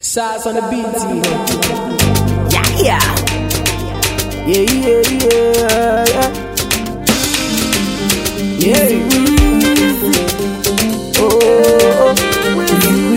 Shots on the beat, Yeah, yeah. Yeah, yeah, yeah, yeah. Yeah. Oh, oh, oh.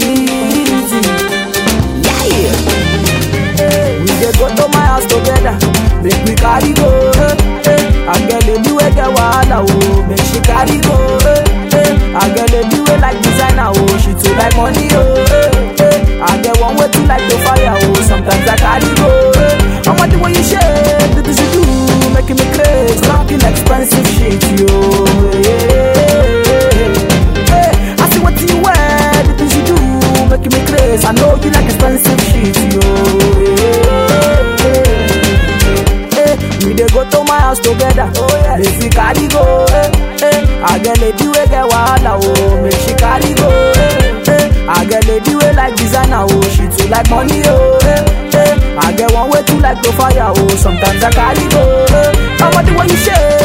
Yeah, yeah. We dey go to my house together. Make we carry go. Eh, eh. I get lady wey get wahala oh, make she carry go. Eh, eh. I get lady wey like designer oh, she too like money oh. Eh, eh. I get one way too like to fire oh, sometimes I carry go. Eh. I want the way you shake, the things you do, making me crazy, talking expensive shit yo. Yeah. Hey, I see what you wear, the things you do, making me crazy. I know you like expensive shit yo. Eh, we dey go to my house together. Oh yeah. Make we carry go. Eh, eh. I get lady wey get wahala oh, make she carry go. Eh, eh. I get lady wey like designer oh, she too like money oh. Eh, eh. I get one way too like to fire oh, sometimes I carry go. Eh. I want the way you shake,